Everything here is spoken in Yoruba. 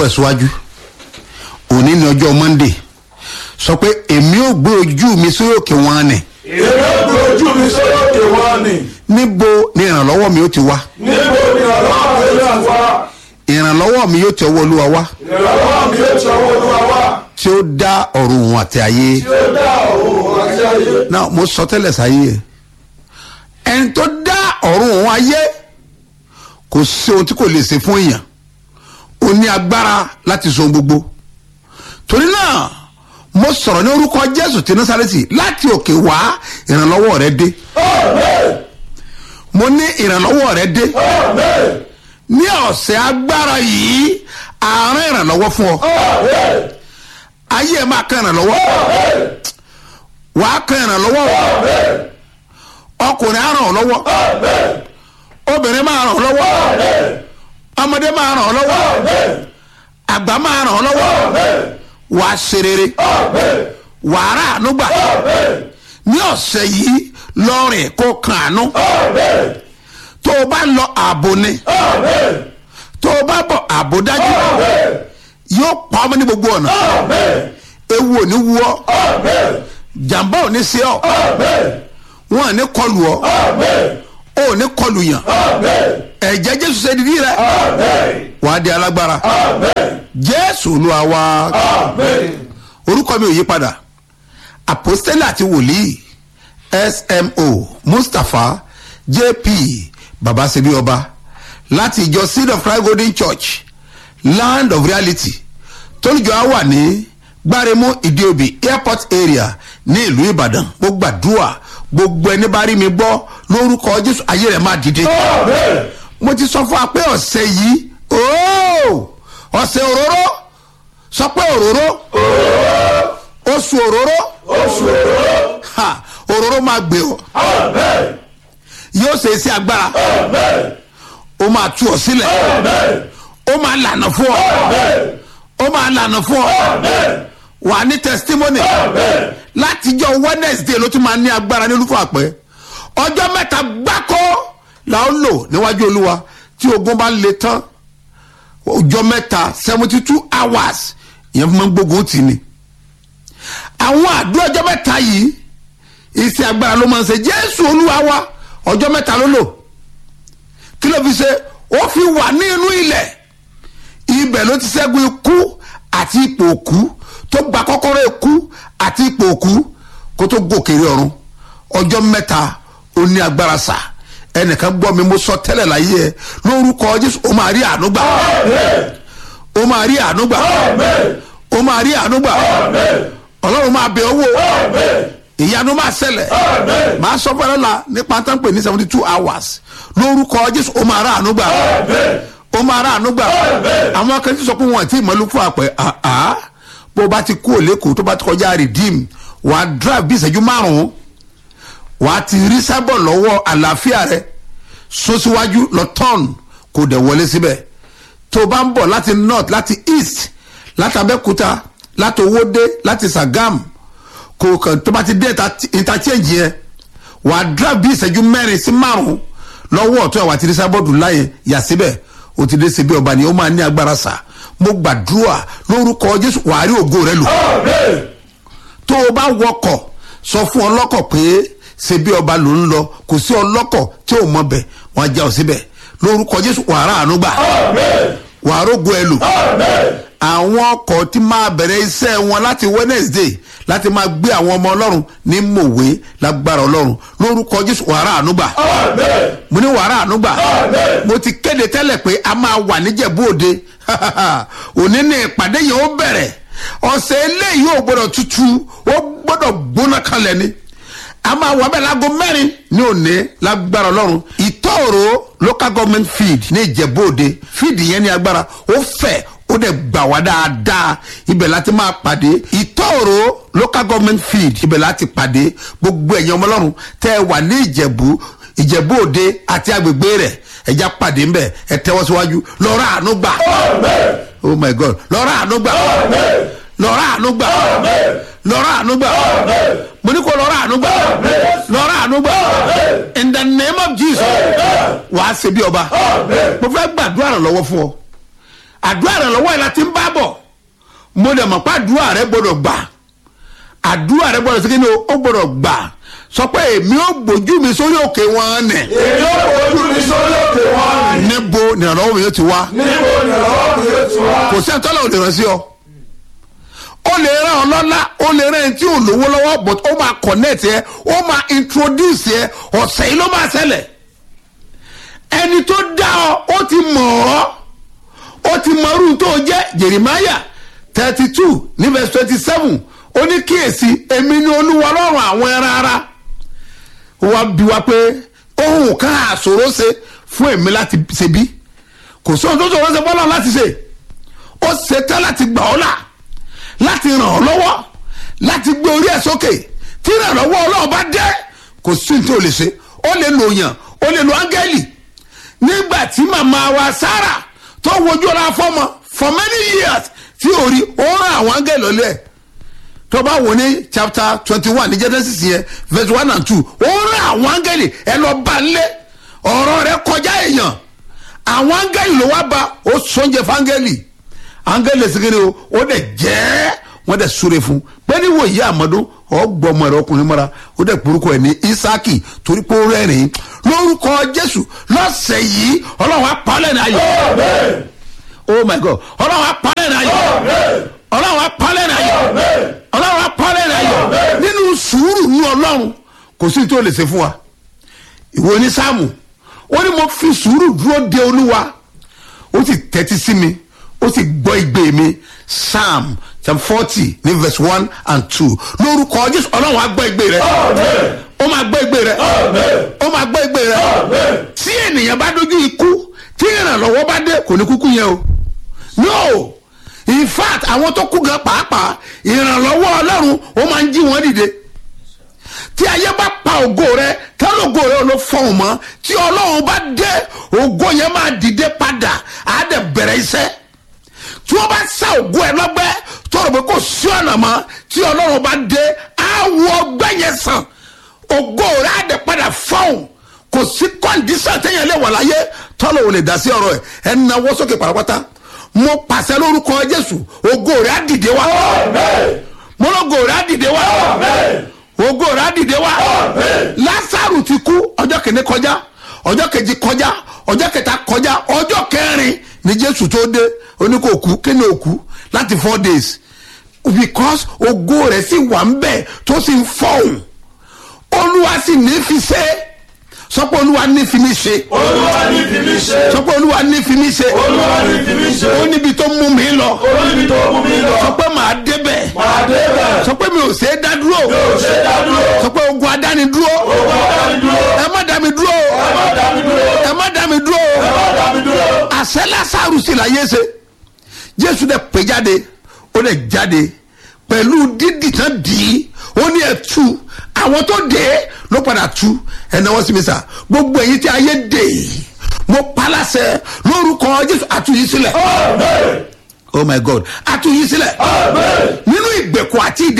tẹ́wọ̀ ẹ̀ síwájú òní ní ọjọ́ monday sọ pé èmi ò gbé ojú mi sórí òkè wọn ni èmi ò gbé ojú mi sórí òkè wọn ni níbo ni ìrànlọ́wọ́ mi ó ti wá níbo ni ọlọ́run mi yóò wá ìrànlọ́wọ́ mi yóò ti ọwọ́ olúwa wá ìrànlọ́wọ́ mi yóò ti ọwọ́ olúwa wá tí ó dá ọ̀run òun àti ayé tí ó dá òun àti ayé. náà mo sọ tẹ́lẹ̀ sáyé ẹ̀ ẹni tó dá ọ̀run òun ayé kò sí ohun tí kò lè ṣe fún èèyàn ó ní agbára láti so ohun gbogbo torí náà mo sọ̀rọ̀ ní orúkọ jésù ti násàrẹ́tì láti òkè wá ìrànlọ́wọ́ rẹ dé Amen. mo ní ìrànlọ́wọ́ rẹ dé Amen. ní ọ̀sẹ̀ agbára yìí àárín ìrànlọ́wọ́ fún ọ Amen. ayé ẹ máa kan ìrànlọ́wọ́ Amen. wàá kan ìrànlọ́wọ́ Amen. ọkùnrin á ràn ọ́ lọ́wọ́ Amen. obìnrin máa ràn ọ́ lọ́wọ́ Amen. ọmọdé máa ràn ọ́ lọ́wọ́ Amen. àgbà máa ràn ọ́ lọ́wọ́ Amen. wàá ṣe rere Amen. wàá rà àánú gbà Amen. ní ọ̀sẹ̀ yìí lọ́rìn kó kan àánú Amen. tó o bá lọ ààbò ni Amen. tó o bá bọ̀ ààbò dájú Amen. yóò pa ọmọ ní gbogbo ọ̀nà Amen. ewu ò ní wú ọ Amen. jàǹbá ò ní sí ọ Amen. wọn ò ní kọlù ọ Amen. ó ò ní kọlù yàn Amen. ẹ̀jẹ̀ jésù ṣe dídí rẹ Amen. wàá di alágbára Amen. jésù olúwa wa Amen. orúkọ mi ò yí padà àpòstélì àti wòlíì smo mustapha jp babasebi ọba láti ìjọ seed of christ golden church land of reality tólùjọ á wà ní gbáremú ìdíòbí airport area ní ìlú ìbàdàn mo gbàdúrà gbogbo ẹni bá rí mi gbọ́ lórúkọ jésù ayé rẹ̀ máa dìde Amen. mo ti sọ fún wa pé ọ̀sẹ̀ yìí ooo ọ̀sẹ̀ òróró sọ pé òróró oṣù òróró Oṣù òróró. ha òróró máa gbé ọ Amen. yóò ṣe é sí agbára Amen. ó máa tú ọ sílẹ̀ Amen. ó máa lànà fún ọ Amen. ó máa lànà fún ọ Amen. wà á ní testimony Amen. látijọ́ wednesday ló tún máa ní agbára ní olúfọ àpẹ ọjọ́ mẹ́ta gbáko la ó lò níwájú olúwa tí ogun bá le tán ọjọ́ mẹ́ta seventy two hours ìyẹn fún mi gbógun tì ní. àwọn àdúrà ọjọ́ mẹ́ta yìí iṣẹ́ agbára ló máa ń ṣe jésù olúwa wa ọjọ́ mẹ́ta ló lò kí ló fi ṣe ó fi wà ní inú ilẹ̀ ibẹ̀ ló ti ṣẹ́gun ikú àti ipò òkú tó gba kọ́kọ́rọ́ ikú àti ipò òkú kó tó gòkèrè ọ̀run ọjọ́ mẹ́ta ó ní agbára sà ẹnìkan gbọ́ mi mo sọ tẹ́lẹ̀ láyé ẹ lórúkọ jésù ó máa rí àánú gbà Amen. ó máa rí àánú gbà Amen. ó máa rí àánú gbà Amen. ọlọ́run máa bẹ̀ ọ́ wò Amen. ìyanu máa ṣẹlẹ̀ Amen. máa sọ fẹ́rẹ́ la nípa tán pè ní seventy two hours lórúkọ jésù ó máa rà àánú gbà Amen. ó máa rà àánú gbà Amen. àwọn akẹ́kọ̀ọ́ sọ pé wọn àti ìmọ̀lú fún àpẹ àá bó bá ti kú òlékòó tó bá ti kọjá redeem wà á drive bí ìṣẹ́jú márùn-ún wà á ti rí sábọ̀ lọ́wọ́ àlàáfíà rẹ sún síwájú lọ turn kò dẹ̀ wọlé síbẹ̀ tó o bá ń bọ̀ láti north láti east láti abẹ́kúta láti owóde láti sagam kò kàn tó bá ti dé interch- interchange yẹn wà á drive bí ìṣẹ́jú mẹ́rin sí márùn-ún lọ́wọ́ ọ̀tún àwọn àti rísábọ́ọ̀dù láyé yà síbẹ̀ o ti dé síbi ọba ni ó máa ní agbára sà mo gbàdúrà lórúkọ jésù wàá rí ògo rẹ lò Amen. tó o bá wọkọ̀ sọ fún ọlọ́kọ̀ pé ṣebí ọba ló ń lọ kò sí ọlọ́kọ̀ tí ò mọ bẹ̀ wọ́n á já ọ síbẹ̀ lórúkọ jésù wàá rà àánú gbà Amen. wàá rógo ẹ lò Amen. àwọn ọkọ̀ tí máa bẹ̀rẹ̀ iṣẹ́ wọn láti wednesday láti máa gbé àwọn ọmọ ọlọ́run ní mòwe lágbára ọlọ́run lórúkọ jésù wàá rà àánú gbà Amen. mo ní wàá rà àánú gbà Amen. mo ti kéde tẹ́lẹ̀ pé a máa wà níjẹ̀bú òde òní ní ìpàdé yẹn ó bẹ̀rẹ̀ ọ̀sẹ̀ eléyìí ò gbọ́dọ̀ tutù ó gbọ́dọ̀ gbóná kalẹ̀ ni a máa wà bẹ́ẹ̀ láago mẹ́rin ní òní lágbára ọlọ́run ìtọ́ọ̀rọ̀ local government field ní ìjẹ̀bú òde field yẹn ní agbára ó fẹ̀ ó dẹ̀ gbà wá dáadáa ibẹ̀ láti máa pàdé ìtọ́ọ̀rọ̀ local government field ibẹ̀ láti pàdé gbogbo ẹ̀yàn ọmọ ọlọ́run tẹ́ ẹ wà ní ìjẹ̀bú ìjẹ̀bú òde àti agbègbè rẹ̀ ẹja pàdé ńbẹ ẹ tẹ́wọ́ síwájú lọ́rọ̀ àánú gbà Amen. oh my god lọ́rọ̀ àánú gbà Amen. lọ́rọ̀ àánú gbà Amen. lọ́rọ̀ àánú gbà Amen. mo ní kó lọ́rọ̀ àánú gbà lọ́rọ̀ àánú gbà in the name of jesus wàá ṣe bí ọba Amen. mo fẹ́ gbàdúrà rẹ̀ lọ́wọ́ fún ọ àdúrà rẹ lọ́wọ́ ẹ̀ la ti ń bá bọ̀ mo dẹ̀ mọ̀ pé àdúrà rẹ gbọ́dọ̀ gbà àdúrà rẹ gbọ́dọ̀ sígi ni ó gbọ́dọ̀ gbà sọ pé èmi ò gbójú mi sórí òkè wọn nẹ̀ èmi ó fojú mi sórí òkè wọn ni. níbo nìrànlọ́wọ́ mi yóò ti wá níbo ni ọ̀rọ̀ mi yóò ti wá. kò sí àtọ́lá ò lè ràn sí ọ ó lè ràn ọ lọ́lá ó lè ràn ẹni tí ò lówó lọ́wọ́ but ó máa connect yẹ ó máa introduce yẹ ọ̀sẹ̀ yìí ló máa ṣẹlẹ̀ ẹni tó dá ọ ó ti mọ̀ ọ́ ó ti mọ irú tó jẹ́ jeremiah thirty two ní verse twenty seven ó ní kíyèsí èmi ni olúwa lọ́rùn àwọn ẹran ara ó wá bí wa pé ohun kan àṣòro ṣe fún èmi láti ṣe bí kò sóhun tó ṣòro ṣe fọlọ́ láti ṣe ó ṣetán láti gbà ọ́ là láti ràn ọ́ lọ́wọ́ láti gbé orí ẹ̀ sókè tí ìrànlọ́wọ́ ọlọ́run bá dé kò sí ní tí o lè ṣe ó lè lo yàn ó lè lo áńgẹ́lì nígbà tí màmá wa sára tó wojú ọ̀la fọ́mọ for many years tí ò rí ó rán àwọn áńgẹ́lì lọ́lẹ̀ ẹ̀ tó bá wò ní chapter twenty one ní genesis yẹn verse one and two ó rán àwọn áńgẹ́lì ẹ lọ bá ń lé ọ̀rọ̀ rẹ kọjá èèyàn àwọn áńgẹ́lì ló wá bá ó sọ́njẹ fáńgẹ́lì áńgẹ́lì sìnkiri o ó dẹ̀ jẹ́ wọ́n dẹ̀ súre fún pé ní wò yí àmọ́dún ọgbọ́mọ rẹ ọkùnrin mọ́ra ó dẹ̀ porúkọ ẹ̀ ní isaki torí pé ó rẹ́rìn lórúkọ jésù lọ́sẹ̀ yìí ọlọ́run apálẹ̀ ní ayọ̀ Amen. oh my god ọlọ́run apálẹ̀ ní ayọ̀ Amen. ọlọ́run apálẹ̀ ní ayọ̀ Amen. ọlọ́run apálẹ̀ ní ayọ̀ Amen. nínú sùúrù ní ọlọ́run kò sí tó lè ṣe fún wa ìwọ ní sáàmù ó ní mo fi sùúrù dúró de olúwa ó sì tẹ́tí sí mi ó sì gbọ́ igbe mi psalm psalm forty ní verse one and two lórúkọ jésù ọlọ́run á gbọ́ igbe rẹ Amen. ó máa gbọ́ igbe rẹ Amen. ó máa gbọ́ igbe rẹ Amen. tí ènìyàn bá dojú ikú tí ìrànlọ́wọ́ bá dé kò ní kúkú yẹn o no in fact àwọn tó kú gan pàápàá ìrànlọ́wọ́ ọlọ́run ó máa ń jí wọn dìde tí ayé bá pa ògo rẹ tẹ́lẹ̀ ògo rẹ ló fọ̀hún mọ́ tí ọlọ́run bá dé ògo yẹn máa dìde padà á dẹ̀ bẹ̀rẹ̀ iṣẹ́ tí wọ́n bá sá ògo ẹ lọ́gbẹ́ tọrọ pé kò sí ọ̀nà mọ́ tí ọlọ́run bá dé á wọ ọgbẹ́ yẹn sàn ògo rẹ á dẹ̀ padà fọ̀hún kò sí kọ́ndíṣàn téèyàn lè wà láyé tọ́lọ̀ ò lè dá sí ọ̀rọ̀ ẹ̀ ẹ̀ ń nawọ́ sókè pàrọ̀pátá mo pàṣẹ lórúkọ jésù ògo rẹ á dìde wá Amen. mo lógo rẹ á dìde wá Amen. ògo rẹ á dìde wá Amen. lásàrù ti kú ọjọ́ kìíní kọjá ọjọ́ kejì kọjá ọjọ́ kẹta kọjá ọjọ́ kẹrin ni jésù tó dé oníkòkú kíni òkú láti four days because ògo rẹ̀ sì wà ń bẹ̀ tó sì ń fọ̀hún olúwa sì ní fi ṣe sọ pé olúwa ní fi mí ṣe Olúwa ní fi mí ṣe. sọ pé olúwa ní fi mí ṣe Olúwa ní fi mí ṣe. ó níbi tó mú mi lọ Olúbi tó mú mi lọ. sọ pé màá débẹ̀ Màá débẹ̀. sọ pé mi ò ṣe é dá dúró Yóò ṣe dá dúró. sọ pé ogun adání dúró Owó dá mi dúró. ẹ má dá mi dúró Ẹ má dá mi dúró. ẹ má dá mi dúró Ẹ má dá mi dúró. àṣẹ lásàrù sí la yé ṣe jésù dẹ pè jáde ó dẹ jáde pẹ̀lú dídì tán dì í ó ní ẹ tú àwọn tó dé ló padà tú ẹ náwó sí mi sà gbogbo èyí tí ayé dè mo paláṣẹ lórúkọ jésù àtúnyí sílẹ̀ Amen. oh my god àtúnyí sílẹ̀ Amen. nínú ìgbèkùn àti ìdè